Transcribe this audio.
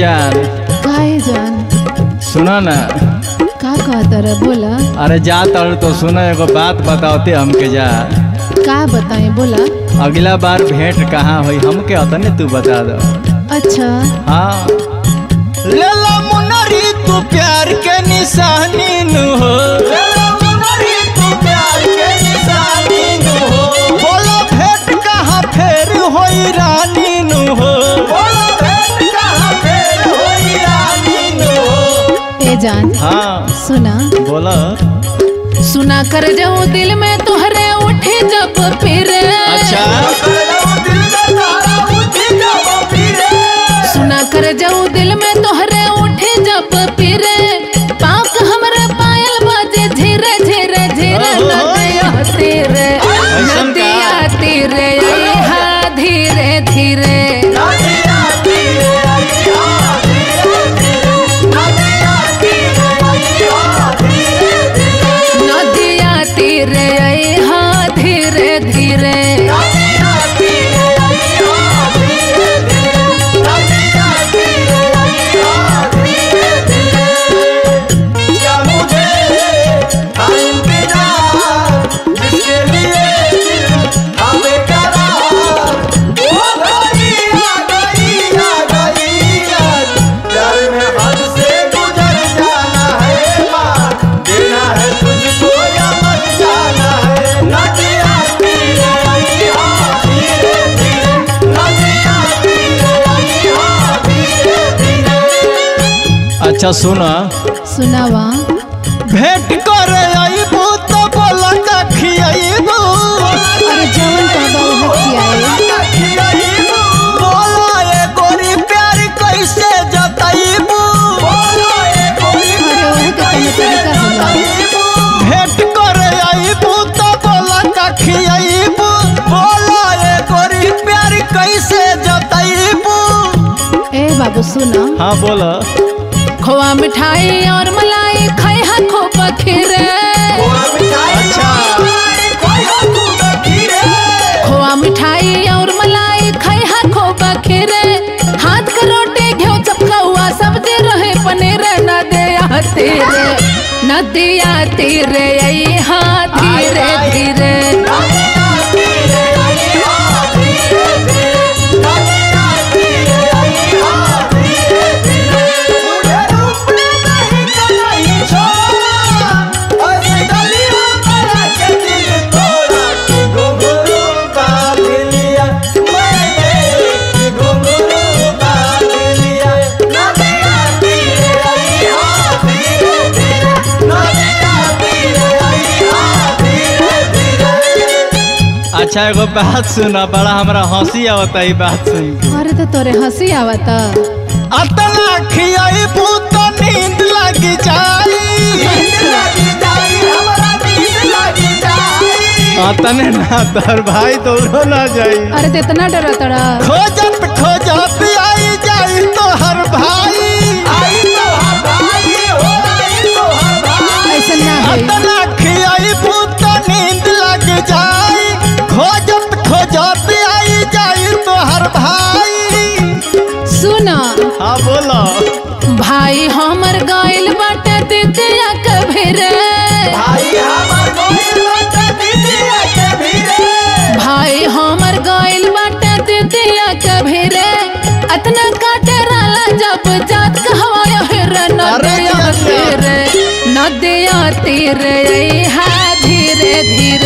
जान काहे जान सुना ना का कहता रह बोला अरे जा तर तो सुना एगो बात बताओते हमके जा का बताएं बोला अगला बार भेंट कहाँ हुई हमके अतने तू बता दो अच्छा हाँ लेला मुनरी तू प्यार के निशानी नु हो लेला मुनरी तू प्यार के निशानी नु हो बोला भेंट कहाँ फेर होई रानी नु हो बोला भेंट कहाँ फेर होई रानी नु हो ए जान हाँ सुना बोला सुना कर जाऊं दिल में तुहरे उठे जब फिर अच्छा सुना कर जाऊं दिल में तुहरे उठे जब फिर पाक हमरे पायल बाजे धीरे धीरे धीरे ओहो। नदिया तेरे ऐसन का? नदिया तेरे हा धीरे धीरे नदिया तेरे हा धीरे धीरे अच्छा सुना सुनावा भेंट करे आईबू तो बोला का खियाईबू अरे जवन कहबा उहे खियाए बोला ये गोरी प्यार कैसे जताईबू अरे ओहे के तने तरीका होला भेंट करे आईबू तो बोला का खियाईबू बोला ये गोरी प्यार कैसे जताईबू ए बाबू सुना हाँ बोला खोआ मिठाई और मलाई खाए हा खूब खीरे अच्छा खोआ मिठाई और मलाई खाए हा खूब खीरे हाथ का रोटी घेव चपकाउआ सब्जी रहे पनीर न दिया तेरे न दिया तेरे यही हाँ धीरे धीरे अच्छा एगो बात सुना बड़ा हमरा हंसी आवता ई बात सुन के अरे तो तोरे हंसी आवता अतना खियाई तो नींद लग जाई अतने ना तोर भाई दौड़ो ना जाई अरे तो इतना डरा तड़ा खोजत खोजत आई जाई तो हर भाई ऐसा ना होई अतना खियाई तो नींद लग जाई खोजत खोजत आई जाई तो हर भाई सुना हाँ बोलो भाई हमर गाइल बाटे दिदिया कभी रे भाई हमर गाइल बाटे दिदिया कभी रे अतना काटे राला जब जात कहवाया हिर अरे नदिया जिया जिया। तेरे नदिया तेरे हा धीरे धीरे